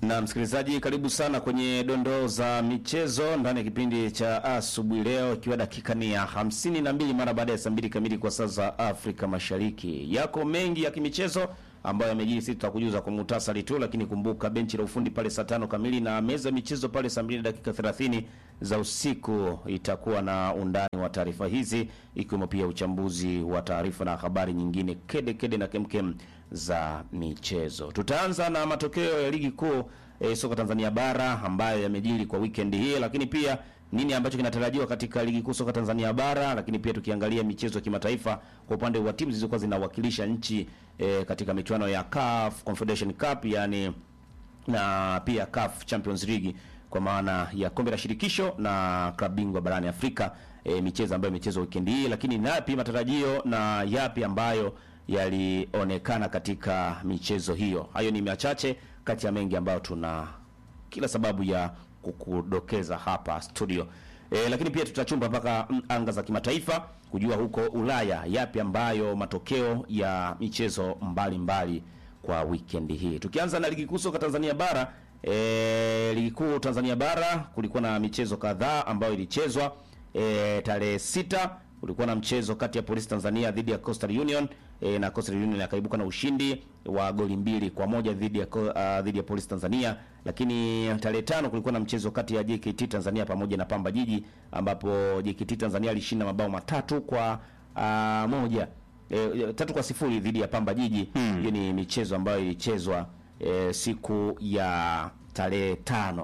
Na msikilizaji, karibu sana kwenye dondoo za michezo ndani ya kipindi cha asubuhi leo, ikiwa dakika ni ya hamsini na mbili mara baada ya saa mbili kamili kwa saa za Afrika Mashariki. Yako mengi ya kimichezo ambayo yamejiri, sisi tutakujuza kwa muhtasari tu, lakini kumbuka benchi la ufundi pale saa tano kamili na meza ya michezo pale saa mbili na dakika thelathini za usiku itakuwa na undani wa taarifa hizi, ikiwemo pia uchambuzi wa taarifa na habari nyingine kede kede na kemkem za michezo. Tutaanza na matokeo ya ligi kuu e, soka Tanzania bara ambayo yamejiri kwa weekend hii, lakini pia nini ambacho kinatarajiwa katika ligi kuu soka Tanzania bara, lakini pia tukiangalia michezo ya kimataifa kwa upande wa timu zilizokuwa zinawakilisha nchi e, katika michuano ya CAF Confederation Cup yani na pia CAF Champions League kwa maana ya kombe la shirikisho na klabu bingwa barani Afrika, e, michezo ambayo imechezwa weekend hii, lakini napi matarajio na yapi ambayo yalionekana katika michezo hiyo. Hayo ni machache kati ya mengi ambayo tuna kila sababu ya kukudokeza hapa studio. E, lakini pia tutachumba mpaka mm, anga za kimataifa kujua huko Ulaya yapi ambayo matokeo ya michezo mbalimbali mbali kwa weekend hii. Tukianza na ligi kuu soka Tanzania bara, e, ligi kuu Tanzania bara kulikuwa na michezo kadhaa ambayo ilichezwa e, tarehe sita kulikuwa na mchezo kati ya Polisi Tanzania dhidi ya Coastal Union e, na Coastal Union akaibuka na ushindi wa goli mbili kwa moja dhidi ya uh, dhidi ya Polisi Tanzania. Lakini tarehe tano kulikuwa na mchezo kati ya JKT Tanzania pamoja na Pamba Jiji ambapo JKT Tanzania alishinda mabao matatu kwa uh, moja e, tatu kwa sifuri dhidi ya Pamba Jiji. Hiyo ni michezo ambayo ilichezwa e, siku ya tarehe tano.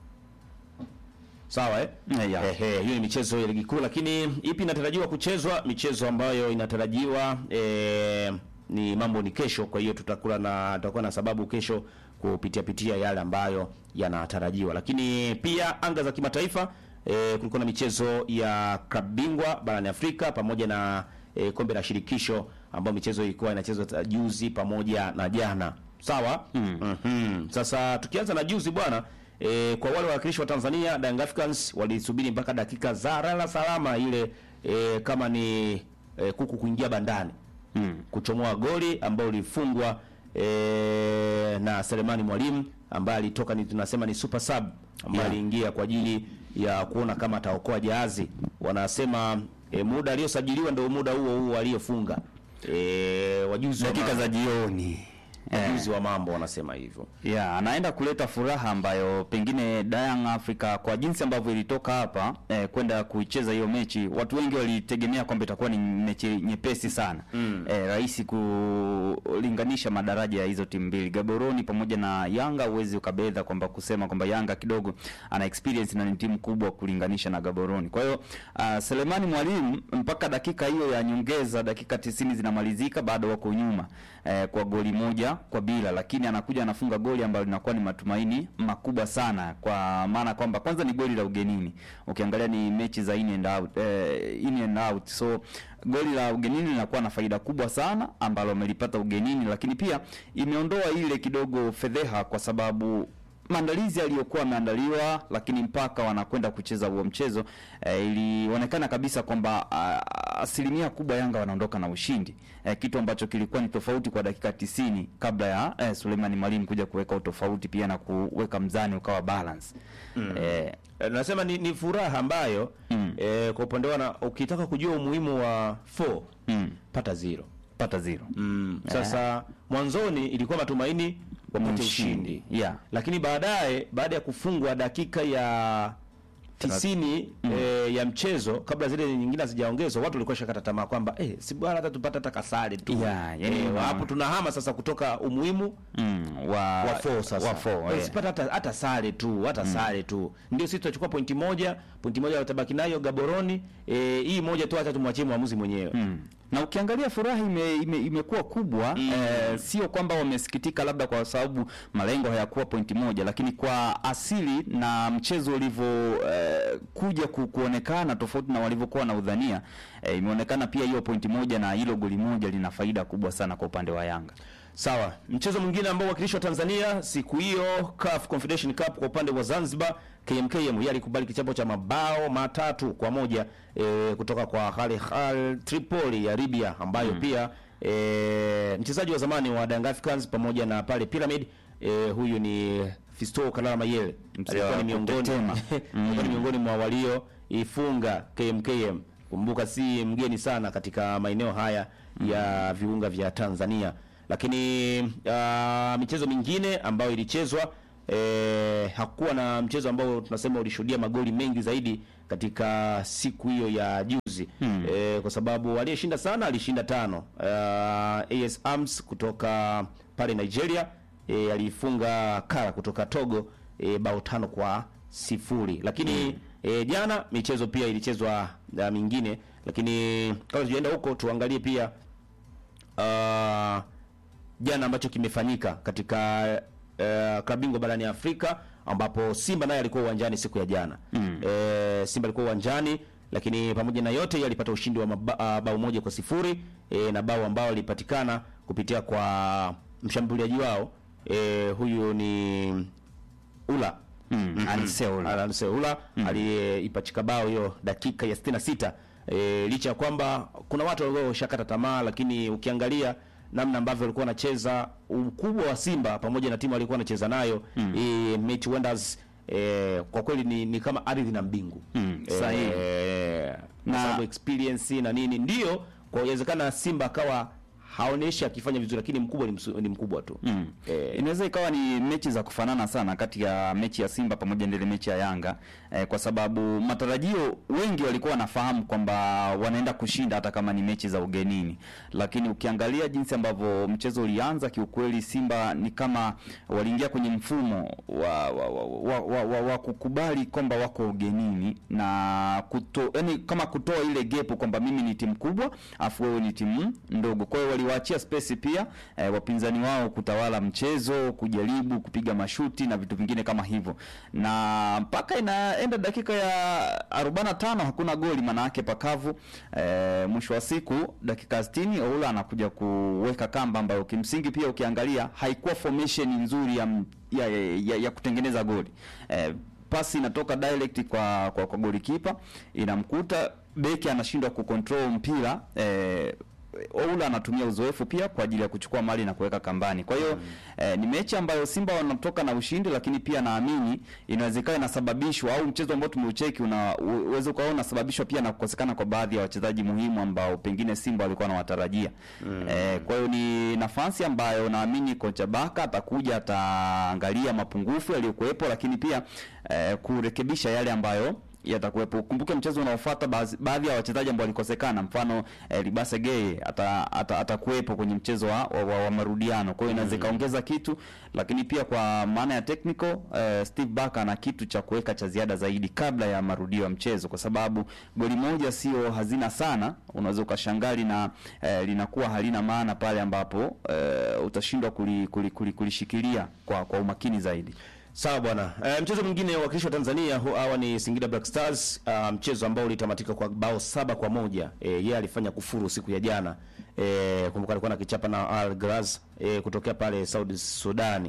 Sawa eh? Yeah. Ehe, hiyo ni michezo ya ligi kuu, lakini ipi inatarajiwa kuchezwa? Michezo ambayo inatarajiwa eh, ni mambo ni kesho. Kwa hiyo tutakula na tutakuwa na sababu kesho kupitia pitia yale ambayo yanatarajiwa, lakini pia anga za kimataifa eh, kulikuwa na michezo ya klabu bingwa barani Afrika pamoja na eh, kombe la shirikisho ambayo michezo ilikuwa inachezwa juzi pamoja na jana. Sawa? Mhm. Sasa tukianza na juzi bwana E, kwa wale wawakilishi wa Tanzania Young Africans walisubiri mpaka dakika za lala salama ile e, kama ni e, kuku kuingia bandani mm. kuchomoa goli ambao ulifungwa e, na Selemani Mwalimu ambaye alitoka ni tunasema ni super sub ambaye Yeah. aliingia kwa ajili ya kuona kama ataokoa jahazi. Wanasema e, muda aliosajiliwa ndio muda huo huo aliyofunga. E, wajuzi wa dakika mambo- za jioni wajuzi wa mambo wanasema hivyo. ya anaenda kuleta furaha ambayo pengine Young Africa kwa jinsi ambavyo ilitoka hapa eh, kwenda kuicheza hiyo mechi, watu wengi walitegemea kwamba itakuwa ni mechi nyepesi sana mm. eh, rahisi kulinganisha madaraja ya hizo timu mbili Gaboroni pamoja na Yanga. Huwezi ukabedha kwamba kusema kwamba Yanga kidogo ana experience na ni timu kubwa kulinganisha na Gaboroni. Kwa hiyo uh, Selemani Mwalimu mpaka dakika hiyo ya nyongeza, dakika tisini zinamalizika, bado wako nyuma eh, kwa goli moja kwa bila, lakini anakuja anafunga goli ambalo linakuwa ni matumaini makubwa sana, kwa maana kwamba kwanza ni goli la ugenini, ukiangalia ni mechi za in and out, eh, in and out. So goli la ugenini linakuwa na faida kubwa sana ambalo amelipata ugenini, lakini pia imeondoa ile kidogo fedheha kwa sababu maandalizi aliyokuwa ameandaliwa, lakini mpaka wanakwenda kucheza huo mchezo eh, ilionekana kabisa kwamba ah, asilimia kubwa Yanga wanaondoka na ushindi eh, kitu ambacho kilikuwa ni tofauti kwa dakika tisini kabla ya eh, Suleiman Mwalimu kuja kuweka utofauti pia na kuweka mzani ukawa balance eh, Eh, nasema ni, ni furaha ambayo Mm. eh, kwa upande wana ukitaka kujua umuhimu wa 4 mm, pata zero. pata zero Mm. Sasa mwanzoni ilikuwa matumaini wapate ushindi, yeah. lakini baadaye baada ya kufungwa dakika ya tisini eh, ya mchezo kabla zile nyingine hazijaongezwa, watu walikuwa shakata tamaa kwamba eh, si bwana hata tupata hata kasare tu Yeah, yani eh, una- hapo tunahama sasa kutoka umuhimu mm, wa, wa four sasa. wa four, Eh, eh. sipata hata hata sare tu, hata sare tu. Ndio sisi tutachukua pointi moja, pointi moja watabaki nayo Gaboroni. Eh, hii moja tu hata tumwachie mwamuzi mwenyewe. Mm. Na ukiangalia furaha ime, ime, imekuwa kubwa Mm. eh, sio kwamba wamesikitika labda kwa sababu malengo hayakuwa pointi moja, lakini kwa asili na mchezo ulivyo eh, kuja ku, kuonekana tofauti na walivyokuwa na udhania eh, imeonekana pia hiyo pointi moja na hilo goli moja lina faida kubwa sana kwa upande wa Yanga. Sawa. Mchezo mwingine ambao wakilishi wa Tanzania siku hiyo CAF Confederation Cup kwa upande wa Zanzibar, KMKM yeye alikubali kichapo cha mabao matatu kwa moja e, kutoka kwa Al Hilal Tripoli ya Libya ambayo pia e, mchezaji wa zamani wa Young Africans pamoja na pale Pyramid e, huyu ni Fisto Kalala Mayele Mzee alikuwa wa ni miongoni kutetema. alikuwa ni miongoni mwa walio ifunga KMKM. Kumbuka si mgeni sana katika maeneo haya ya viunga vya Tanzania, lakini uh, michezo mingine ambayo ilichezwa eh, hakuwa na mchezo ambao tunasema ulishuhudia magoli mengi zaidi katika siku hiyo ya juzi eh, kwa sababu aliyeshinda sana alishinda tano. Uh, AS Arms kutoka pale Nigeria eh, alifunga Kara kutoka Togo eh, bao tano kwa sifuri, lakini eh, jana michezo pia ilichezwa uh, mingine, lakini kabla tujaenda huko tuangalie pia uh, jana ambacho kimefanyika katika uh, klabu bingwa barani Afrika ambapo Simba naye alikuwa uwanjani siku ya jana mm. E, Simba alikuwa uwanjani lakini pamoja na yote yeye alipata ushindi wa maba, uh, bao moja kwa sifuri e, na bao ambao lilipatikana kupitia kwa mshambuliaji wao e, huyu ni Ula Mm, Anise Ula. Alan Seula aliyeipachika bao hiyo dakika ya 66 e, licha ya kwamba kuna watu walikuwa washakata tamaa, lakini ukiangalia namna ambavyo walikuwa wanacheza ukubwa wa Simba pamoja na timu walikuwa wanacheza nayo mm. e, Mighty Wonders e, kwa kweli ni, ni kama ardhi na mbingu Mm, sahihi. e, Na- na sababu experience na nini ndio kwa uwezekana Simba akawa haoneshi akifanya vizuri, lakini mkubwa ni, msu, ni mkubwa tu Mm. e, Inaweza ikawa ni mechi za kufanana sana kati ya mechi ya Simba pamoja na ile mechi ya Yanga eh, kwa sababu matarajio wengi walikuwa wanafahamu kwamba wanaenda kushinda hata kama ni mechi za ugenini, lakini ukiangalia jinsi ambavyo mchezo ulianza, kiukweli Simba ni kama waliingia kwenye mfumo wa, wa, wa, wa, wa, wa, wa kukubali kwamba wako ugenini na kuto, yani kama kutoa ile gepu kwamba mimi ni timu kubwa afu wewe ni timu ndogo. Kwa hiyo waliwaachia space pia eh, wapinzani wao kutawala mchezo, kujaribu kupiga mashuti na vitu vingine kama hivyo, na mpaka inaenda dakika ya 45 hakuna goli, maana yake pakavu. Eh, mwisho wa siku dakika 60 Oula anakuja kuweka kamba ambayo kimsingi pia ukiangalia haikuwa formation nzuri ya, ya, ya, ya kutengeneza goli eh, pasi inatoka direct kwa kwa, kwa golikipa inamkuta beki anashindwa kucontrol mpira eh, Oula anatumia uzoefu pia kwa ajili ya kuchukua mali na kuweka kambani. Kwa hiyo eh, ni mechi ambayo Simba wanatoka na ushindi, lakini pia naamini inawezekana inasababishwa au mchezo ambao tumeucheki una uweze ukaona unasababishwa pia na kukosekana kwa baadhi ya wachezaji muhimu ambao pengine Simba walikuwa wanawatarajia. Eh, kwa hiyo ni nafasi ambayo naamini kocha Baka atakuja ataangalia mapungufu yaliyokuwepo, lakini pia eh, kurekebisha yale ambayo yatakuwepo. Ukumbuke mchezo unaofuata baadhi- baadhi ya wachezaji ambao walikosekana, mfano eh, Libase Geye ata- ata- atakuwepo kwenye mchezo wa, wa, wa, wa marudiano. Kwa hiyo inaweza ikaongeza kitu, lakini pia kwa maana ya technical eh, Steve Barker ana kitu cha kuweka cha ziada zaidi kabla ya marudio ya mchezo, kwa sababu goli moja sio hazina sana, unaweza ukashangali na eh, linakuwa halina maana pale ambapo eh, utashindwa kuli- kuli- kuli- kulishikilia kwa, kwa umakini zaidi. Sawa bwana. E, mchezo mwingine wakilishi wa Tanzania hu- hawa ni Singida Black Stars, ah, mchezo ambao ulitamatika kwa bao saba kwa moja. E, yeye alifanya kufuru siku ya jana. E, kumbuka alikuwa na kichapa na Al Graz e, kutokea pale Saudi Sudani.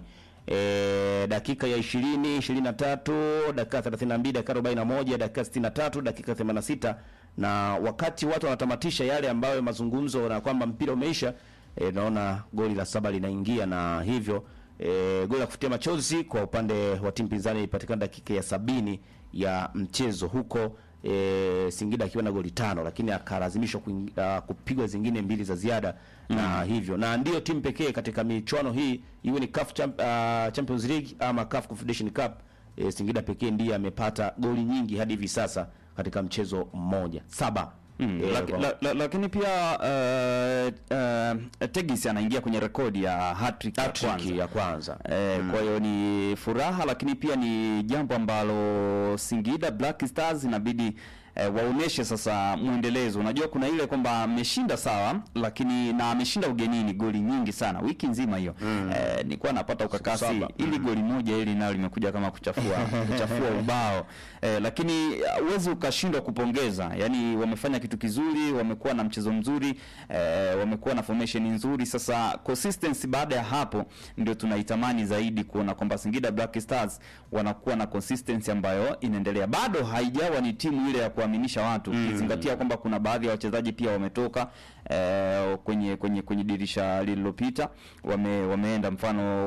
E, dakika ya 20, 23, dakika 32, dakika 41, dakika 63, dakika 86 na wakati watu wanatamatisha yale ambayo mazungumzo na kwamba mpira umeisha, e, naona goli la saba linaingia na hivyo E, goli la kufutia machozi kwa upande wa timu pinzani ilipatikana dakika ya sabini ya mchezo huko e, Singida akiwa na goli tano, lakini akalazimishwa kuing- ah, kupigwa zingine mbili za ziada na hivyo na ndiyo timu pekee katika michuano hii iwe ni CAF Champ, ah, Champions League ama CAF Confederation Cup e, Singida pekee ndiye amepata goli nyingi hadi hivi sasa katika mchezo mmoja saba. Mm, E, laki- kwa- la, la, lakini pia uh, uh, Tegis anaingia kwenye rekodi ya hat-trick ya hat-trick kwanza. ya kwanza. Eh, Kwa hiyo ni furaha, lakini pia ni jambo ambalo Singida Black Stars inabidi eh, waoneshe sasa mwendelezo. Unajua kuna ile kwamba ameshinda sawa, lakini na ameshinda ugenini goli nyingi sana wiki nzima hiyo. Eh, nilikuwa napata ukakasi saba. ili goli moja ili nalo limekuja kama kuchafua kuchafua ubao eh, lakini huwezi ukashindwa kupongeza. Yani wamefanya kitu kizuri, wamekuwa na mchezo mzuri eh, wamekuwa na formation nzuri. Sasa consistency baada ya hapo ndio tunaitamani zaidi kuona kwamba Singida Black Stars wanakuwa na consistency ambayo inaendelea. Bado haijawa ni timu ile ya kuaminisha watu ukizingatia kwamba kuna baadhi ya wachezaji pia wametoka eh, kwenye kwenye kwenye dirisha lililopita wame, wameenda mfano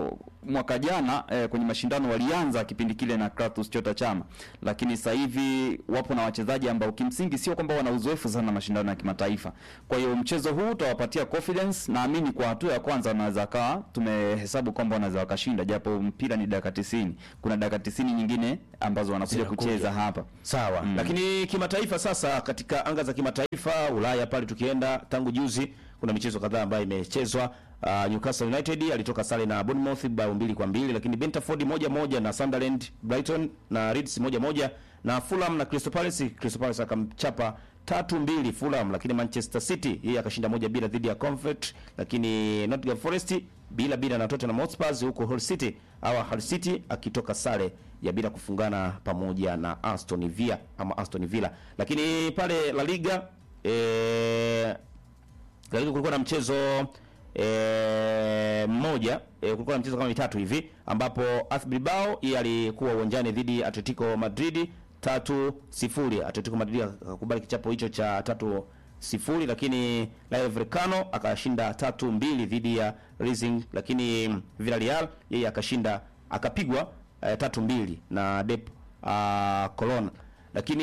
mwaka jana eh, kwenye mashindano walianza kipindi kile na Kratos Chota Chama, lakini sasa hivi wapo na wachezaji ambao kimsingi sio kwamba wana uzoefu sana na mashindano ya kimataifa. Kwa hiyo mchezo huu utawapatia confidence, naamini kwa hatua ya kwanza wanaweza kawa tumehesabu kwamba wanaweza wakashinda, japo mpira ni dakika 90. Kuna dakika 90 nyingine ambazo wanakuja Zinakuja. kucheza hapa. Sawa. Lakini kimataifa sasa, katika anga za kimataifa Ulaya pale tukienda, tangu juzi kuna michezo kadhaa ambayo imechezwa. Uh, Newcastle United alitoka sare na Bournemouth bao mbili kwa mbili, lakini Brentford moja moja na Sunderland, Brighton na Leeds moja moja na Fulham na Crystal Palace. Crystal Palace akamchapa tatu mbili Fulham, lakini Manchester City yeye akashinda moja bila dhidi ya Comfort, lakini Nottingham Forest bila bila na Tottenham Hotspur, huko Hull City au Hull City akitoka sare ya bila kufungana pamoja na Aston Villa ama Aston Villa. Lakini pale La Liga eh, La Liga kulikuwa na mchezo eh, mmoja eh, kulikuwa na mchezo kama mitatu hivi ambapo Athletic Bilbao yeye alikuwa uwanjani dhidi ya Atletico Madrid tatu sifuri. Atletico Madrid akakubali kichapo hicho cha tatu sifuri, lakini Rayo Vallecano akashinda tatu mbili dhidi ya Racing, lakini Villarreal yeye akashinda akapigwa eh, tatu mbili na Dep uh, Colon, lakini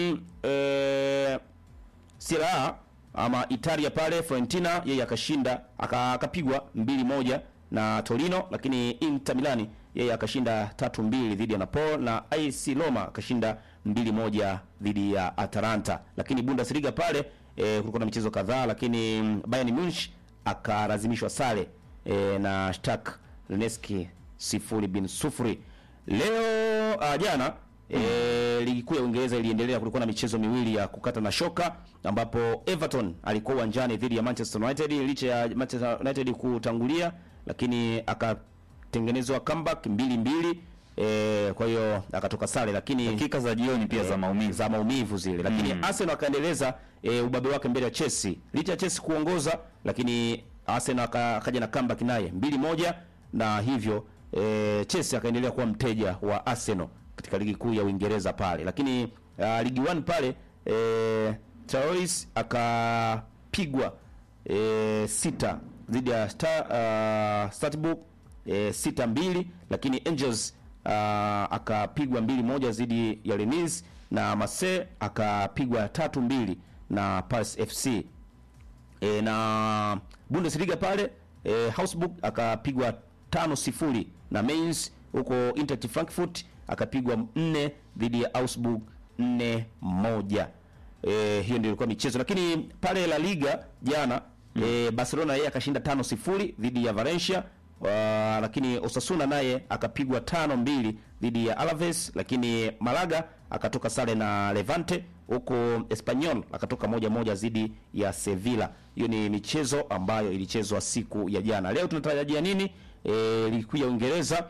eh, Serie A ama Italia pale Fiorentina yeye akashinda aka- akapigwa mbili moja na Torino, lakini Inter Milani yeye akashinda tatu mbili dhidi ya Napoli na AC Roma akashinda mbili moja dhidi ya Atalanta. Lakini Bundesliga pale e, kulikuwa na michezo kadhaa, lakini mm, Bayern Munich akalazimishwa sare e, na Shakhtar Donetsk sifuri bin sufuri. Leo uh, jana E, ligi kuu ya Uingereza iliendelea. Kulikuwa na michezo miwili ya kukata na shoka, ambapo Everton alikuwa uwanjani dhidi ya Manchester United. Licha ya Manchester United kutangulia, lakini akatengenezwa comeback mbili mbili. E, kwa hiyo akatoka sare, lakini Dakika za jioni pia za maumivu. za maumivu zile, lakini Arsenal akaendeleza e, ubabe wake mbele ya Chelsea. Licha ya Chelsea kuongoza, lakini Arsenal aka- akaja na comeback naye mbili moja, na hivyo e, Chelsea akaendelea kuwa mteja wa Arsenal katika ligi kuu ya Uingereza pale, lakini uh, ligi 1 pale e, Traores akapigwa e, sita dhidi ya Star, uh, Strasbourg e, sita mbili, lakini Angels uh, akapigwa mbili moja dhidi ya Rennes na Marseille akapigwa tatu mbili na Paris FC e, na Bundesliga pale e, Augsburg akapigwa tano sifuri na Mainz, huko Eintracht Frankfurt akapigwa nne dhidi ya Augsburg nne moja. E, hiyo ndio ilikuwa michezo, lakini pale La Liga jana e, Barcelona yeye akashinda tano sifuri dhidi ya Valencia. Uh, lakini Osasuna naye akapigwa tano mbili dhidi ya Alaves, lakini Malaga akatoka sare na Levante, huko Espanyol akatoka moja moja dhidi ya Sevilla. Hiyo ni michezo ambayo ilichezwa siku ya jana. Leo tunatarajia nini? E, ligi kuu ya Uingereza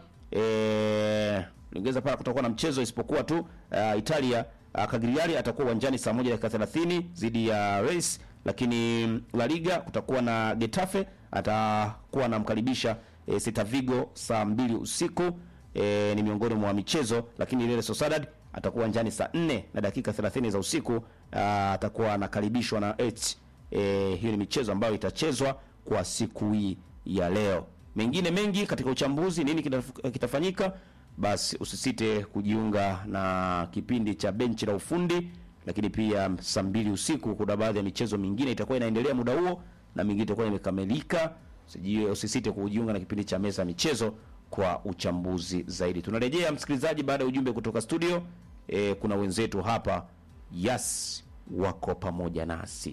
e, Uingereza pale kutakuwa na mchezo isipokuwa tu uh, Italia uh, Cagliari atakuwa uwanjani saa moja dakika 30 dhidi ya Reims, lakini La Liga kutakuwa na Getafe atakuwa anamkaribisha e, Celta Vigo saa mbili usiku e, ni miongoni mwa michezo, lakini Real Sociedad atakuwa uwanjani saa 4 na dakika 30 za usiku uh, atakuwa anakaribishwa na Elche. E, hiyo ni michezo ambayo itachezwa kwa siku hii ya leo. Mengine mengi katika uchambuzi, nini kitaf- kitafanyika, basi usisite kujiunga na kipindi cha benchi la ufundi, lakini pia saa mbili usiku kuna baadhi ya michezo mingine itakuwa inaendelea muda huo na mingine itakuwa imekamilika. Usijie- Usisite kujiunga na kipindi cha meza ya michezo kwa uchambuzi zaidi. Tunarejea msikilizaji, baada ya ujumbe kutoka studio. E, kuna wenzetu hapa Yas wako pamoja nasi.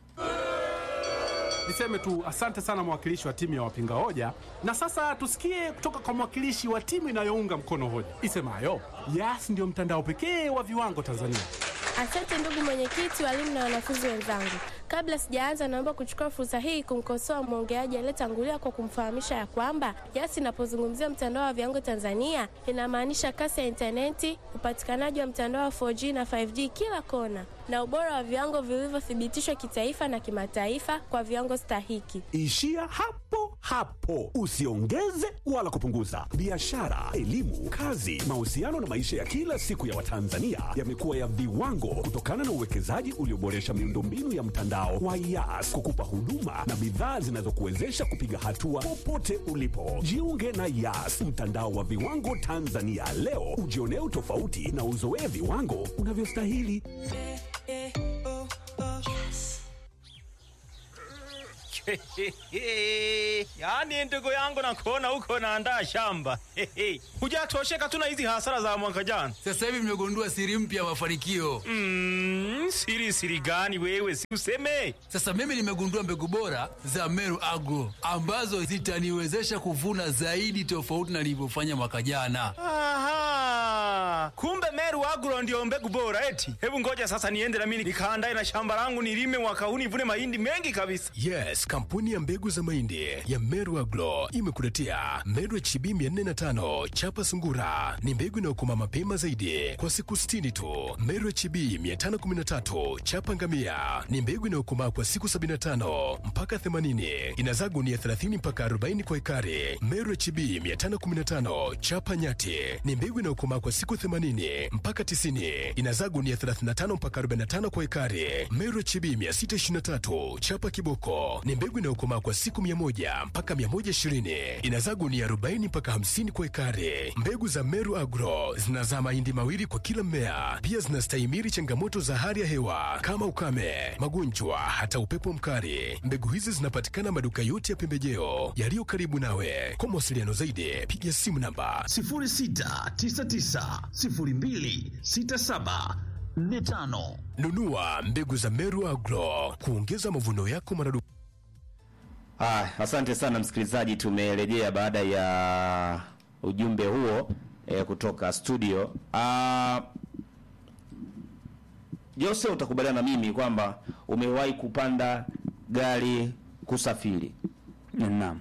Niseme tu asante sana mwakilishi wa timu ya wapinga hoja, na sasa tusikie kutoka kwa mwakilishi wa timu inayounga mkono hoja isemayo Yas ndio mtandao pekee wa viwango Tanzania. Asante ndugu mwenyekiti, walimu na wanafunzi wenzangu. Kabla sijaanza, naomba kuchukua fursa hii kumkosoa mwongeaji aliyetangulia kwa kumfahamisha ya kwamba Yas inapozungumzia mtandao wa viwango Tanzania inamaanisha kasi ya intaneti, upatikanaji wa mtandao wa 4G na 5G kila kona, na ubora wa viwango vilivyothibitishwa kitaifa na kimataifa kwa viwango stahiki. Ishia hapo hapo. Usiongeze wala kupunguza. Biashara, elimu, kazi, mahusiano na maisha ya kila siku ya Watanzania yamekuwa ya viwango kutokana na uwekezaji ulioboresha miundombinu ya mtandao wa Yas kukupa huduma na bidhaa zinazokuwezesha kupiga hatua popote ulipo. Jiunge na Yas, mtandao wa viwango Tanzania leo, ujionee utofauti na uzoee viwango unavyostahili. yaani ndugu yangu nakuona huko naandaa shamba hujatosheka tu na hizi hasara za mwaka jana Sasa hivi nimegundua siri mpya ya mafanikio. mm, siri siri gani wewe si useme Sasa mimi nimegundua mbegu bora za Meru Agro ambazo zitaniwezesha kuvuna zaidi tofauti na nilivyofanya mwaka jana. Aha, kumbe Meru Agro ndio mbegu bora eti. Hebu ngoja sasa niende na mimi nikaandae na shamba langu nilime mwaka huu nivune mahindi mengi kabisa. Yes, kampuni ya mbegu za mahindi ya Meru Agro imekuletea Meru HB 405 chapa sungura. Ni mbegu inayokoma mapema zaidi kwa siku 60 tu. Meru HB 513 chapa ngamia ni mbegu inayokomaa kwa siku 75 mpaka 80. Inazaa gunia 30 mpaka 40 kwa ekari. Meru HB 515 chapa nyati ni mbegu inayokomaa kwa siku 80 mpaka 90. Inazaa gunia 35 mpaka 45 kwa ekari. Meru HB 623 chapa kiboko ni mbegu inayokomaa kwa siku 100 mpaka 120. Inazaa gunia 40 mpaka 50 kwa ekari. Mbegu za Meru Agro zinazaa mahindi mawili kwa kila mmea. Pia zinastahimili changamoto za hali ya hewa kama ukame, magonjwa, hata upepo mkali. Mbegu hizi zinapatikana maduka yote ya pembejeo yaliyo karibu nawe. Kwa mawasiliano zaidi, piga simu namba 0699026745. nunua mbegu za Meru Agro kuongeza mavuno yako maradufu. Ah, asante sana msikilizaji, tumerejea baada ya ujumbe huo eh, kutoka studio. Ah, Jose, utakubaliana na mimi kwamba umewahi kupanda gari kusafiri. Naam.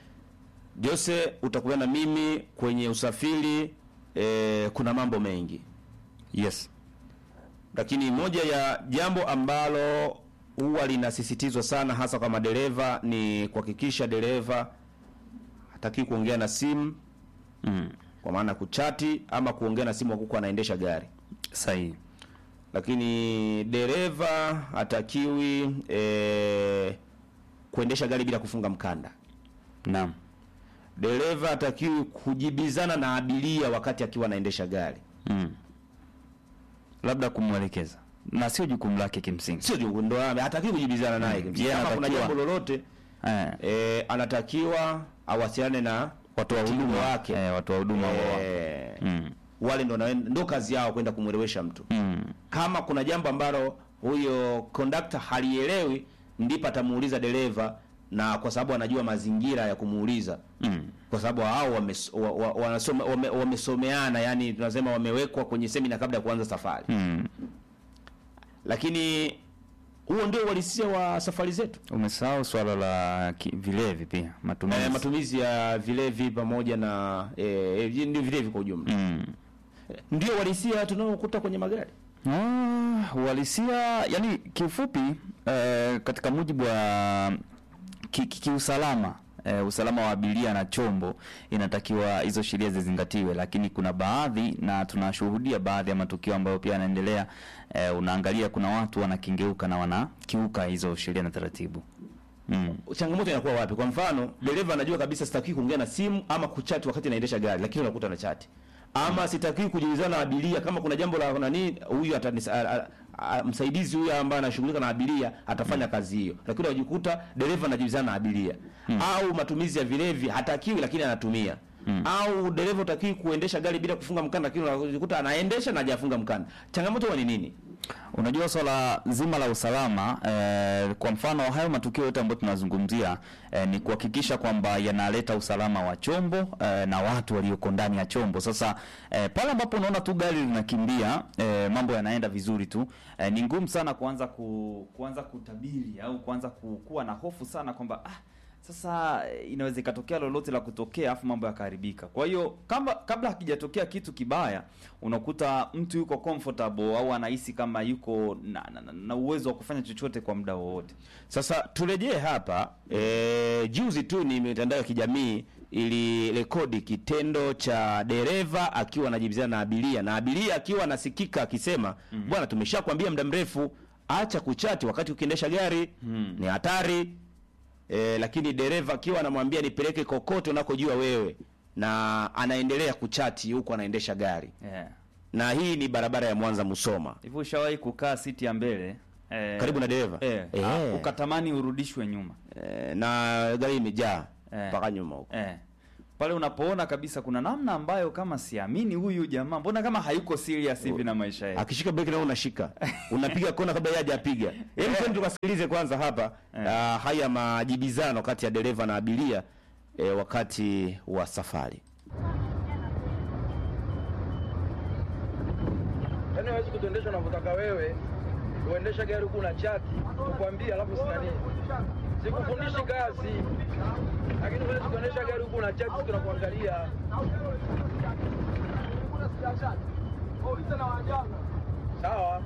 Jose, utakubaliana na mimi kwenye usafiri eh, kuna mambo mengi Yes. lakini moja ya jambo ambalo huwa linasisitizwa sana hasa kwa madereva ni kuhakikisha dereva hataki kuongea na simu Mm. kwa maana kuchati ama kuongea na simu huku anaendesha gari Sahihi. lakini dereva hatakiwi e, kuendesha gari bila kufunga mkanda Naam. dereva hatakiwi kujibizana na abiria wakati akiwa anaendesha gari Mm. Labda kumwelekeza na sio jukumu lake kimsingi. sio jukumu ndo hatakiwi kujibizana naye Mm. Kama Yeye kuna anatakiwa- jambo lolote Eh, e, anatakiwa awasiliane na watu wa timu huduma wake eh, watu wa huduma wa Eh, mm. wale ndo naen- ndo kazi yao kwenda kumwelewesha mtu Mm. kama kuna jambo ambalo huyo kondakta halielewi ndipo atamuuliza dereva na kwa sababu anajua mazingira ya kumuuliza Mm. kwa sababu hao wames- wa- wa- wanasoma- wame- wamesomeana yani tunasema wamewekwa kwenye semina kabla ya kuanza safari Mm. lakini huo ndio uhalisia wa safari zetu Umesahau swala la ki- vilevi pia matumizi. eh, matumizi ya vilevi pamoja na eh, eh, ndio vilevi kwa ujumla mm. ndio uhalisia tunaokuta kwenye magari Ah, uhalisia yani kiufupi eh, katika mujibu wa ki- ki- kiusalama eh, usalama wa abiria na chombo inatakiwa hizo sheria zizingatiwe, lakini kuna baadhi na tunashuhudia baadhi ya matukio ambayo pia yanaendelea. Eh, unaangalia kuna watu wanakengeuka na wanakiuka hizo sheria na taratibu mm. changamoto inakuwa wapi? Kwa mfano, dereva anajua kabisa sitaki kuongea na simu ama kuchati wakati naendesha gari, lakini unakuta na chati ama sitaki kujulizana na abiria kama kuna jambo la nani, huyu atanisa- a- a- a- msaidizi huyu ambaye anashughulika na abiria atafanya kazi hiyo, lakini unajikuta dereva anajulizana na abiria au matumizi ya vilevi hatakiwi, lakini anatumia au dereva utakiwi kuendesha gari bila kufunga mkanda, lakini unajikuta anaendesha na hajafunga mkanda. Changamoto huwa ni nini? Unajua swala zima la usalama eh, kwa mfano hayo matukio yote ambayo tunazungumzia eh, ni kuhakikisha kwamba yanaleta usalama wa chombo eh, na watu walioko ndani ya chombo. Sasa eh, pale ambapo unaona tu gari linakimbia eh, mambo yanaenda vizuri tu eh, ni ngumu sana kuanza ku, kuanza kutabiri au kuanza ku, kuwa na hofu sana kwamba ah, Sasa eh, inaweza ikatokea lolote la kutokea afu mambo yakaharibika. Kwa hiyo kama kabla hakijatokea kitu kibaya, unakuta mtu yuko comfortable au anahisi kama yuko na, na, na, na uwezo wa kufanya chochote kwa muda wowote. Sasa turejee hapa e, juzi tu ni mitandao ya kijamii ilirekodi kitendo cha dereva akiwa anajibizana na abiria na abiria akiwa anasikika akisema bwana, tumeshakwambia muda mrefu, acha kuchati wakati ukiendesha gari ni hatari e, lakini dereva akiwa anamwambia nipeleke kokote unakojua wewe, na anaendelea kuchati huku anaendesha gari, Yeah. na hii ni barabara ya Mwanza Musoma, Hivi ushawahi kukaa siti ya mbele eh, karibu na dereva eh, Eh. ah, ukatamani urudishwe nyuma e, na gari imejaa Eh. mpaka nyuma huko eh. Pale unapoona kabisa kuna namna ambayo kama siamini huyu jamaa, mbona kama hayuko serious hivi na maisha yake. akishika breki nao unashika unapiga kona kabla yeye hajapiga. Hebu twende tukasikilize kwanza hapa ah, haya majibizano kati ya dereva na abiria eh, wakati wa safari. Yaani hawezi kutuendesha unavyotaka wewe, uendesha gari huku na chati, kukwambia alafu sina nini. Sikufundishi kazi, lakini huwezi kuendesha gari huku na chati, tunakuangalia. Sawa.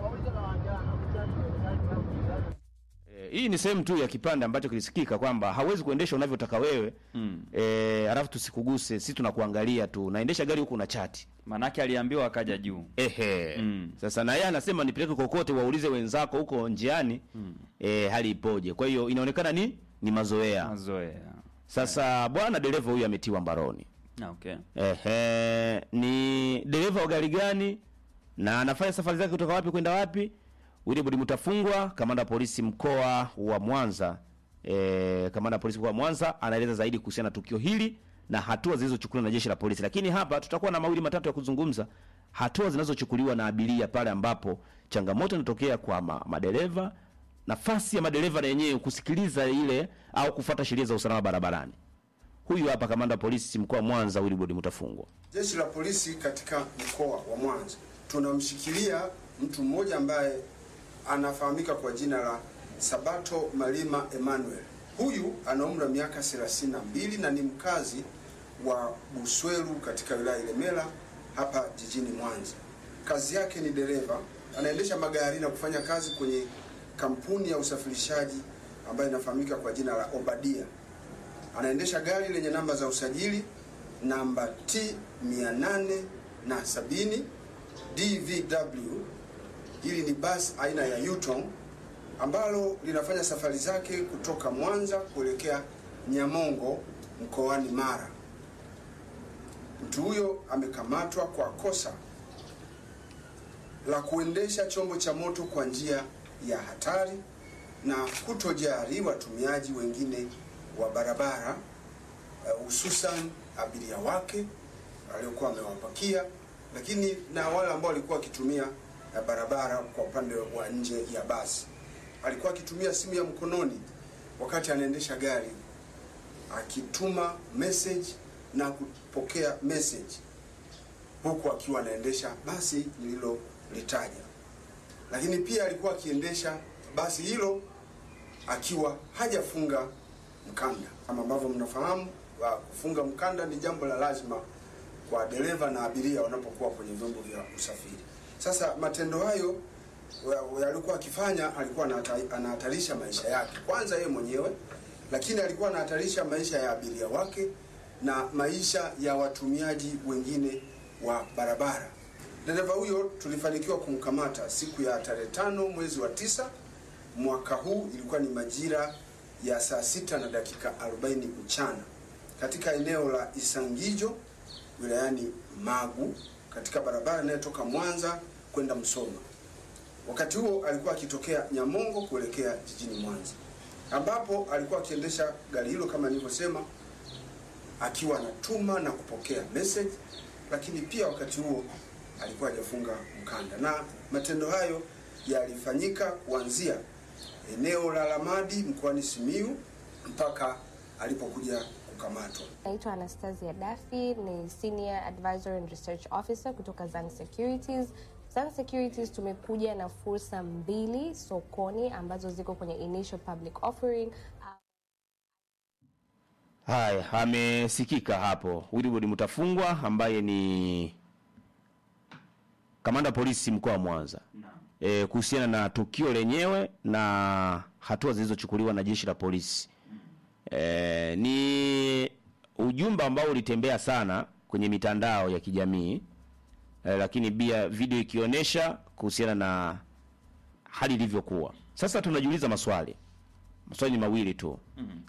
Eh, hii ni sehemu tu ya kipande ambacho kilisikika kwamba hawezi kuendesha unavyotaka wewe mm. eh, alafu tusikuguse, sisi tunakuangalia tu, naendesha gari huku na chati Manake aliambiwa akaja juu. Ehe. Mm. Sasa na yeye anasema nipeleke kokote, waulize wenzako huko njiani eh, hali ipoje. Kwa hiyo inaonekana ni ni mazoea. Mazoea. Sasa bwana dereva huyu ametiwa mbaroni. Ah, Okay. Ehe, ni dereva wa gari gani na anafanya safari zake kutoka wapi kwenda wapi? Wilbrod Mutafungwa, kamanda wa polisi mkoa wa Mwanza. E, kamanda wa polisi mkoa wa Mwanza anaeleza zaidi kuhusiana na tukio hili na hatua zilizochukuliwa na jeshi la polisi. Lakini hapa tutakuwa na mawili matatu ya kuzungumza, hatua zinazochukuliwa na abiria pale ambapo changamoto inatokea kwa ma, madereva, nafasi ya madereva na yenyewe kusikiliza ile au kufuata sheria za usalama barabarani. Huyu hapa kamanda wa polisi mkoa wa Mwanza Wilbrod Mutafungwa. Jeshi la polisi katika mkoa wa Mwanza tunamshikilia mtu mmoja ambaye anafahamika kwa jina la Sabato Malima Emmanuel. Huyu ana umri wa miaka 32 na ni mkazi wa Busweru katika wilaya ya Ilemela hapa jijini Mwanza. Kazi yake ni dereva, anaendesha magari na kufanya kazi kwenye kampuni ya usafirishaji ambayo inafahamika kwa jina la Obadia anaendesha gari lenye namba za usajili namba T 870 DVW. Hili ni basi aina ya Yutong ambalo linafanya safari zake kutoka Mwanza kuelekea Nyamongo mkoani Mara. Mtu huyo amekamatwa kwa kosa la kuendesha chombo cha moto kwa njia ya hatari na kutojali watumiaji wengine wa barabara eh, hususan abiria wake aliokuwa amewapakia, lakini na wale ambao walikuwa wakitumia eh, barabara kwa upande wa nje ya basi. Alikuwa akitumia simu ya mkononi wakati anaendesha gari, akituma message na kupokea message huku akiwa anaendesha basi nililolitaja, lakini pia alikuwa akiendesha basi hilo akiwa hajafunga mkanda. Kama ambavyo mnafahamu, wa kufunga mkanda ni jambo la lazima kwa dereva na abiria wanapokuwa kwenye vyombo vya usafiri. Sasa matendo hayo wa- alikuwa akifanya, alikuwa anahata- anahatarisha maisha yake, kwanza yeye mwenyewe, lakini alikuwa anahatarisha maisha ya abiria wake na maisha ya watumiaji wengine wa barabara. Dereva huyo tulifanikiwa kumkamata siku ya tarehe tano mwezi wa tisa mwaka huu, ilikuwa ni majira ya saa sita na dakika 40 mchana katika eneo la Isangijo wilayani Magu katika barabara inayotoka Mwanza kwenda Msoma. Wakati huo alikuwa akitokea Nyamongo kuelekea jijini Mwanza, ambapo alikuwa akiendesha gari hilo kama nilivyosema, akiwa anatuma na kupokea message, lakini pia wakati huo alikuwa hajafunga mkanda, na matendo hayo yalifanyika kuanzia eneo la Lamadi mkoani Simiyu mpaka alipokuja kukamatwa. Naitwa Anastasia Dafi, ni Senior Advisor and Research Officer kutoka Zang Securities. Zang Securities tumekuja na fursa mbili sokoni ambazo ziko kwenye initial public offering. Haya, amesikika hapo Wilbrod Mutafungwa ambaye ni kamanda polisi mkoa wa Mwanza e, kuhusiana na tukio lenyewe na hatua zilizochukuliwa na jeshi la polisi. E, ni ujumbe ambao ulitembea sana kwenye mitandao ya kijamii e, lakini pia video ikionyesha kuhusiana na hali ilivyokuwa. Sasa tunajiuliza maswali, maswali ni mawili tu.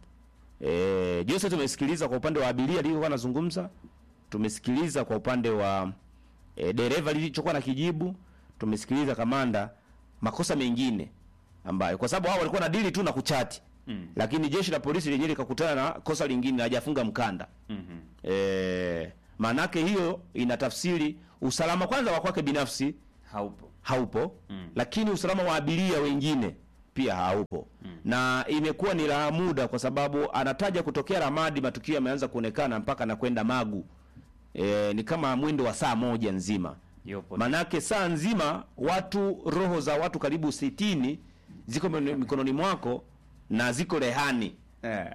E, Jose tumesikiliza kwa upande wa abiria alivyokuwa anazungumza, tumesikiliza kwa upande wa e, dereva lilichokuwa na kijibu, tumesikiliza kamanda makosa mengine ambayo kwa sababu hao walikuwa na dili tu na kuchati Mm. lakini jeshi la polisi lenyewe likakutana na kosa lingine hajafunga mkanda Mhm. e, maanake hiyo inatafsiri usalama kwanza wa kwake binafsi haupo haupo Mm. lakini usalama wa abiria wengine pia haupo na imekuwa ni la muda kwa sababu anataja kutokea Ramadi matukio yameanza kuonekana mpaka na kwenda Magu e, ni kama mwendo wa saa moja nzima Yopo. manake saa nzima watu roho za watu karibu sitini ziko mikono- mikononi mwako na ziko rehani Eh.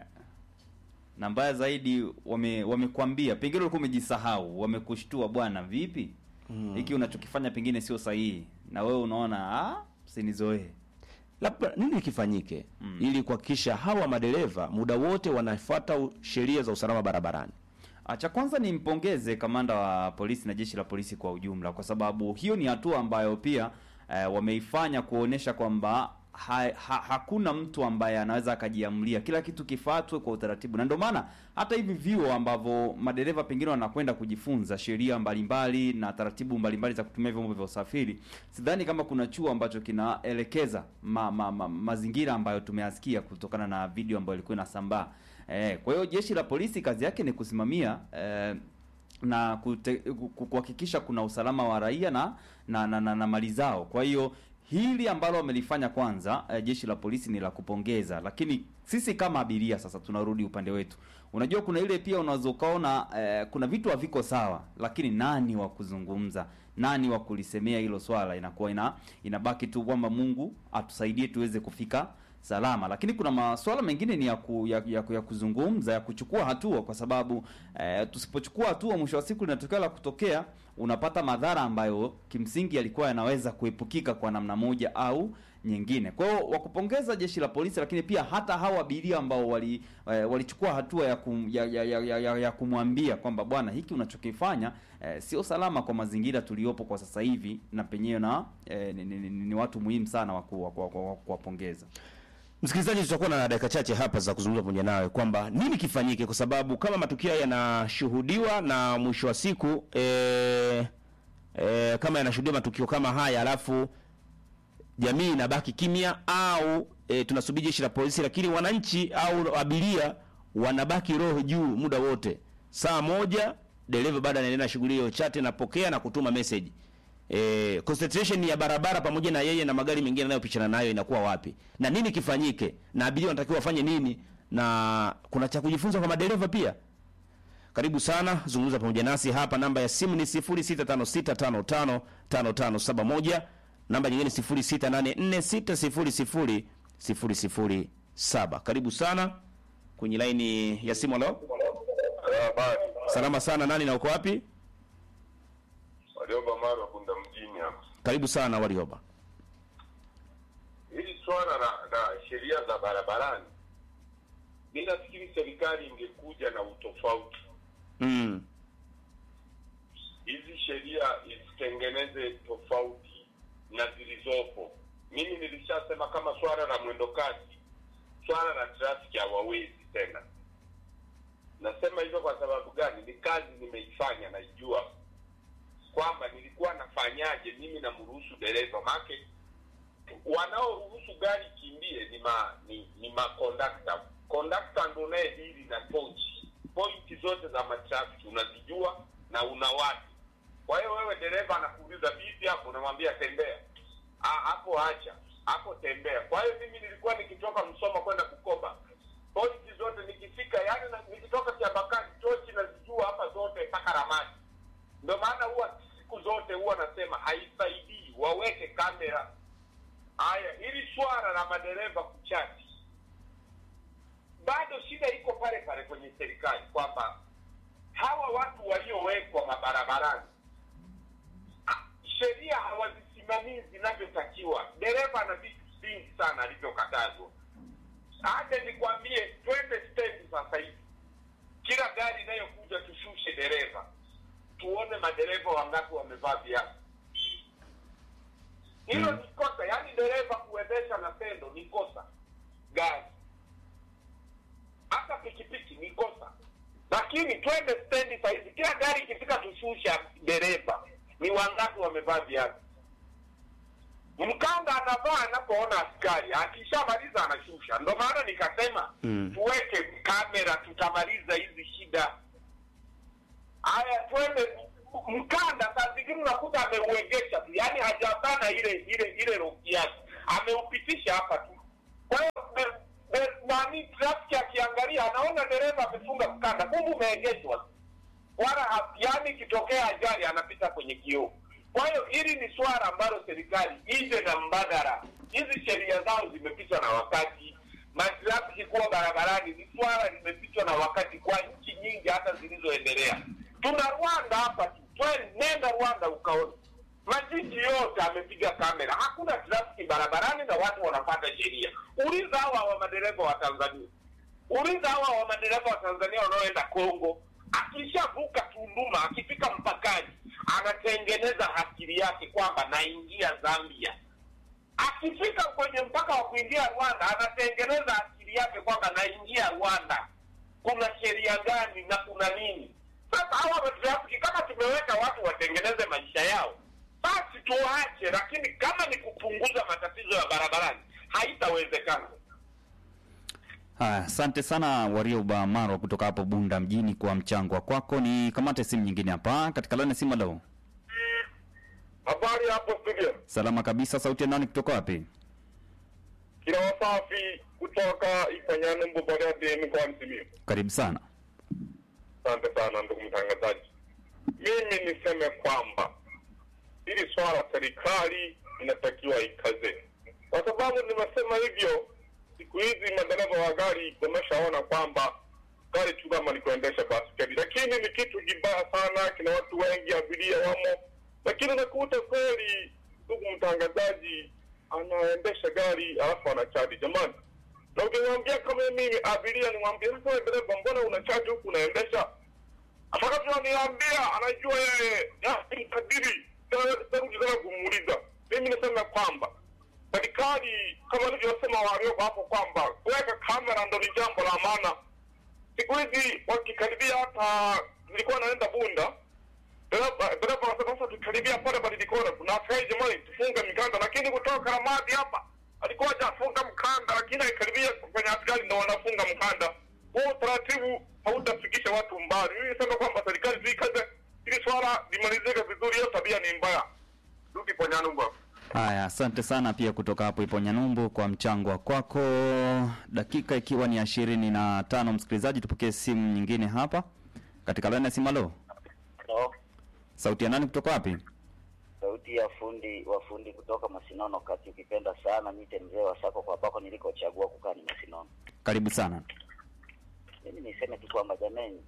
na mbaya zaidi wame wamekwambia pengine ulikuwa umejisahau wamekushtua bwana vipi hiki unachokifanya pengine sio sahihi na wewe unaona ah sinizoee labda nini kifanyike ili kuhakikisha hawa madereva muda wote wanafuata u- sheria za usalama barabarani Ah, Cha kwanza ni mpongeze kamanda wa polisi na jeshi la polisi kwa ujumla, kwa sababu hiyo ni hatua ambayo pia eh, wameifanya kuonesha kwamba ha, ha, hakuna mtu ambaye anaweza akajiamulia, kila kitu kifuatwe kwa utaratibu, na ndio maana hata hivi vyuo ambavyo madereva pengine wanakwenda kujifunza sheria mbalimbali na taratibu mbalimbali za kutumia vyombo vya usafiri, sidhani kama kuna chuo ambacho kinaelekeza ma, ma, ma, mazingira ambayo tumeyasikia kutokana na video ambayo ilikuwa inasambaa. Eh, kwa hiyo jeshi la polisi kazi yake ni kusimamia eh, na kute- ku- kuhakikisha kuna usalama wa raia na na, na, na, na mali zao. Kwa hiyo hili ambalo wamelifanya kwanza eh, jeshi la polisi ni la kupongeza, lakini sisi kama abiria sasa tunarudi upande wetu. Unajua kuna ile pia unaweza ukaona eh, kuna vitu haviko sawa, lakini nani wa kuzungumza, nani wa kulisemea hilo swala, inakuwa ina inabaki tu kwamba Mungu atusaidie tuweze kufika salama lakini kuna masuala mengine ni ya, ku, ya, ya, ya kuzungumza ya kuchukua hatua kwa sababu eh, tusipochukua hatua mwisho wa siku linatokea la kutokea unapata madhara ambayo kimsingi yalikuwa yanaweza kuepukika kwa namna moja au nyingine kwa hiyo wakupongeza jeshi la polisi lakini pia hata hawa abiria ambao wali eh, walichukua hatua ya, kum, ya, ya, ya, ya, ya, ya kumwambia kwamba bwana hiki unachokifanya eh, sio salama kwa mazingira tuliyopo kwa sasa hivi na penyewe na eh, ni, ni, ni, ni watu muhimu sana wa ku- wa ku- wa ku- wa kuwapongeza Msikilizaji, tutakuwa na dakika chache hapa za kuzungumza pamoja nawe kwamba nini kifanyike, kwa sababu kama matukio haya yanashuhudiwa na mwisho wa siku e, e, kama yanashuhudia matukio kama haya alafu jamii inabaki kimya au e, tunasubiri jeshi la polisi, lakini wananchi au abiria wanabaki roho juu muda wote. Saa moja dereva bado anaendelea na shughuli hiyo, chat napokea na kutuma message e, concentration ya barabara pamoja na yeye na magari mengine yanayopishana nayo inakuwa wapi, na nini kifanyike, na abiria wanatakiwa wafanye nini, na kuna cha kujifunza kwa madereva pia. Karibu sana, zungumza pamoja nasi hapa. Namba ya simu ni 0656555571, namba nyingine 0684600007. Karibu sana kwenye laini ya simu. Halo, salama sana, nani na uko wapi? Warioba Marwa Bunda mjini hapa. Karibu sana Warioba. Hili swala la, la sheria za barabarani, mi nafikiri serikali ingekuja na utofauti. Mm. Hizi sheria izitengeneze tofauti na zilizopo. Mimi nilishasema kama swala la mwendo kasi, swala la trafiki hawawezi tena. Nasema hivyo kwa sababu gani? Ni kazi nimeifanya, naijua kwamba nilikuwa nafanyaje mimi namruhusu dereva make wanaoruhusu gari kimbie ni ma ni, ni makondakta kondakta ndo naye dili na tochi pointi zote za matrafiki unazijua na una watu kwa hiyo wewe dereva anakuuliza vipi hapo unamwambia tembea Ah, hapo acha hapo tembea kwa hiyo mimi nilikuwa nikitoka msoma kwenda kukoba pointi zote nikifika yani na, nikitoka kiabakani tochi nazijua hapa zote mpaka ramani ndio maana huwa siku zote huwa nasema haisaidii waweke kamera haya hili swala la madereva kuchati bado shida iko pale pale kwenye serikali kwamba hawa watu waliowekwa mabarabarani ah, sheria hawazisimamii zinavyotakiwa. Dereva ana vitu vingi sana alivyokatazwa. Hata nikwambie, twende stendi sasa hivi, kila gari inayokuja tushushe dereva, tuone madereva wangapi wamevaa viatu. Hilo ni kosa, yaani dereva kuendesha na pendo ni kosa. Gari hata pikipiki ni kosa, lakini twende stendi sahizi, kila gari ikifika tushusha dereva, ni wangapi wamevaa viatu? Mkanda anavaa anapoona askari, akishamaliza anashusha. Ndo maana nikasema Mm. tuweke kamera, tutamaliza hizi shida. Haya, twende mkanda. Saa zingine unakuta ameuegesha tu, yaani hajabana ile ile ile roki yake, ameupitisha hapa tu. Kwa hiyo de- de- nani trafiki akiangalia anaona dereva amefunga mkanda, kumbe umeegeshwa wala ha- yaani ikitokea ajali anapita kwenye kioo. Kwa hiyo hili ni swala ambalo serikali ije na mbadala. Hizi sheria zao zimepitwa na wakati. Matrafiki kuwa barabarani ni swala limepitwa na wakati kwa nchi nyingi hata zilizoendelea. Tuna Rwanda hapa tu, Twe- nenda Rwanda ukaona majiji yote amepiga kamera, hakuna trafiki barabarani na watu wanapata sheria. Uliza hawa wa madereva wa Tanzania, uliza hawa wa madereva wa Tanzania wanaoenda Kongo, akishavuka Tunduma, akifika mpakani, anatengeneza akili yake kwamba naingia Zambia. Akifika kwenye mpaka wa kuingia Rwanda, anatengeneza akili yake kwamba naingia Rwanda, kuna sheria gani na kuna nini? Sasa hawa matrafiki, kama tumeweka watu watengeneze maisha yao, basi tuwaache, lakini kama ni kupunguza matatizo ya barabarani, haitawezekana. Haya, asante sana Warioba Marwa kutoka hapo Bunda mjini kwa mchango wa kwako. Ni kamate simu nyingine hapa katika laini ya simu. Leo Habari hapo studio, salama kabisa. Sauti ya nani kutoka wapi? kila wasafi kutoka Ifanyano Mbobagadi mkoani Simiyu. Karibu sana. Asante sana ndugu mtangazaji. Mimi niseme kwamba hili swala serikali inatakiwa ikaze, kwa sababu nimesema hivyo. Siku hizi madereva wa gari wameshaona kwamba gari tu kama ni kuendesha baskeli, lakini ni kitu kibaya sana, kina watu wengi, abiria wamo, lakini unakuta kweli, ndugu mtangazaji, anaendesha gari alafu anachaji. Jamani, na ukimwambia kama mimi abiria, nimwambia sasa, wewe dereva, mbona unachaji huku unaendesha atakavyoniambia anajua yeye ya, kadiri tarudi tena kumuuliza. Mimi nasema kwamba serikali kama alivyosema walioko hapo kwamba kuweka kamera ndo ni jambo la maana. Siku hizi wakikaribia, hata nilikuwa naenda Bunda, dereva dereva anasema sasa tukaribia pale Badilikona kuna askari jamani, tufunge mikanda, lakini kutoka Ramadi hapa alikuwa hajafunga mkanda, lakini akikaribia kwenye askari ndo wanafunga mkanda. Huo utaratibu hautafikisha watu mbali. Mimi nisema kwamba serikali zikaze ili swala limalizike vizuri. Hiyo tabia ni mbaya. Rudi kwa Nyanumba. Haya, asante sana pia kutoka hapo ipo Nyanumbu kwa mchango wa kwako. Dakika ikiwa ni ishirini na tano, msikilizaji, tupokee simu nyingine hapa katika laini ya simu. Halo, Halo, sauti ya nani kutoka wapi? sauti ya fundi wa fundi kutoka Masinono kati, ukipenda sana nite mzee wa sako kwa bako nilikochagua kukaa ni Masinono. Karibu sana. Mimi niseme tu kwamba jameni,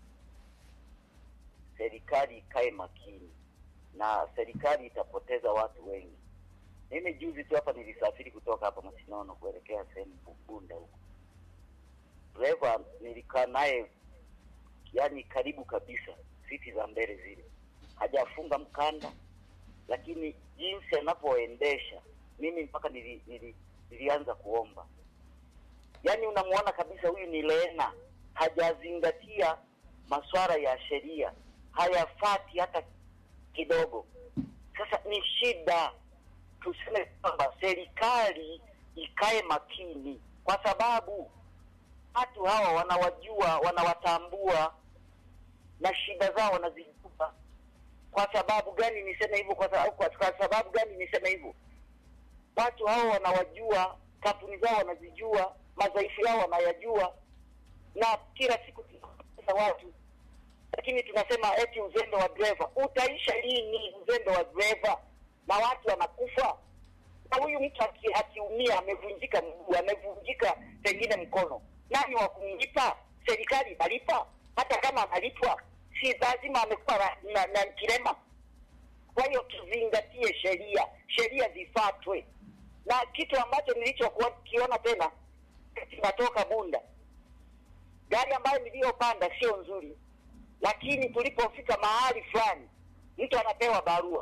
serikali ikae makini na serikali itapoteza watu wengi. Mimi juzi tu hapa nilisafiri kutoka hapa Masinono kuelekea sehemu Bunda huko, dereva nilikaa naye yani karibu kabisa, siti za mbele zile, hajafunga mkanda, lakini jinsi anavyoendesha mimi mpaka nili, nili, nilianza kuomba. Yaani unamwona kabisa huyu ni lena, hajazingatia masuala ya sheria, hayafati hata kidogo. Sasa ni shida, tuseme kwamba serikali ikae makini, kwa sababu watu hawa wanawajua, wanawatambua na shida zao wanazijua. Kwa sababu gani niseme hivyo? Kwa sababu, kwa, kwa sababu gani niseme hivyo? Watu hao wanawajua, kampuni zao wanazijua, madhaifu yao wanayajua, na kila siku tunapoteza watu, lakini tunasema eti uzembe wa dereva. Utaisha lini uzembe wa dereva na watu wanakufa? Na huyu mtu aki- akiumia, amevunjika mguu, amevunjika pengine mkono, nani wa kumlipa? Serikali inalipa, hata kama analipwa si lazima amekuwa na, na, na kilema. Kwa hiyo tuzingatie sheria, sheria zifuatwe. Na kitu ambacho nilichokiona tena, tunatoka Bunda, gari ambayo niliyopanda sio nzuri, lakini tulipofika mahali fulani, mtu anapewa barua.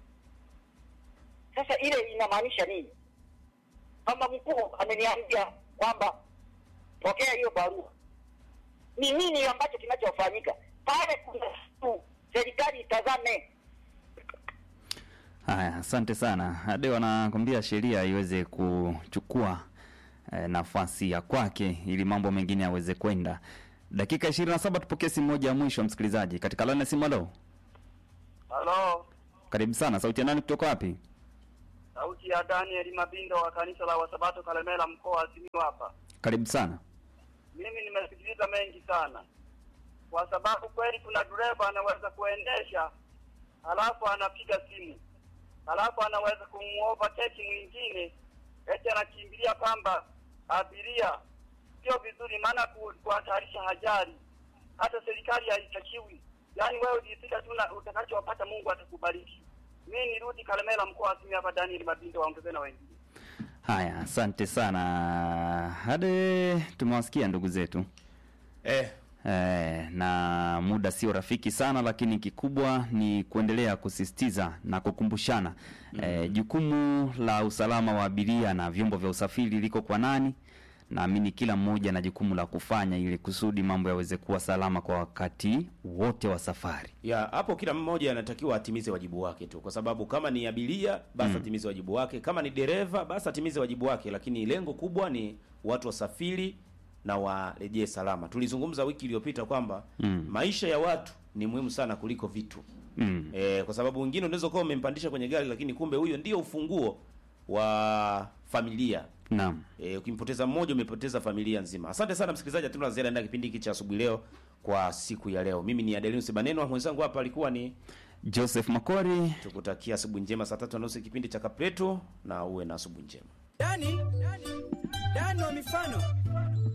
Sasa ile inamaanisha nini? Kama mkuu ameniambia kwamba pokea hiyo barua, ni nini ambacho kinachofanyika pale? Kuna kitu serikali itazame. Haya, asante sana. Hadi wanakwambia sheria iweze kuchukua eh, nafasi ya kwake ili mambo mengine yaweze kwenda. Dakika 27 tupokee simu moja ya mwisho msikilizaji. Katika laini ya simu halo. Halo, Karibu sana. Sauti ya nani kutoka wapi? sauti ya Daniel Mabindo wa kanisa la Wasabato Kalemela, mkoa wa Simiyu hapa. Karibu sana. Mimi nimesikiliza mengi sana, kwa sababu kweli kuna dereva anaweza kuendesha halafu anapiga simu, halafu anaweza kumuovertake mwingine, eti anakimbilia kwamba abiria. Sio vizuri, maana ku- kuhatarisha ajali. Hata serikali haitakiwi. Yaani wewe ujifika tu na utakachopata, Mungu atakubariki. Mimi nirudi Kalemela, mkoa wa Simiyu hapa. Daniel Mabindo, waongeze na wengine. Haya, asante sana. Hadi tumewasikia ndugu zetu eh. Eh, na muda sio rafiki sana, lakini kikubwa ni kuendelea kusisitiza na kukumbushana eh, jukumu la usalama wa abiria na vyombo vya usafiri liko kwa nani. Naamini kila mmoja na jukumu la kufanya ili kusudi mambo yaweze kuwa salama kwa wakati wote wa safari. ya hapo kila mmoja anatakiwa atimize wajibu wake tu, kwa sababu kama ni abiria basi Mm. atimize wajibu wake, kama ni dereva basi atimize wajibu wake, lakini lengo kubwa ni watu wasafiri na warejee salama. Tulizungumza wiki iliyopita kwamba Mm. maisha ya watu ni muhimu sana kuliko vitu Mm. e, kwa sababu wengine unaweza kuwa umempandisha kwenye gari, lakini kumbe huyo ndio ufunguo wa familia. Naam. E, ukimpoteza mmoja umepoteza familia nzima. Asante sana msikilizaji, hatuna la ziada ndani ya kipindi hiki cha asubuhi leo kwa siku ya leo. Mimi ni Adelinus Baneno, mwenzangu hapa alikuwa ni Joseph Makori. Tukutakia asubuhi njema saa tatu na nusu kipindi cha Kapleto, na uwe na asubuhi njema. Dani, Dani wa mifano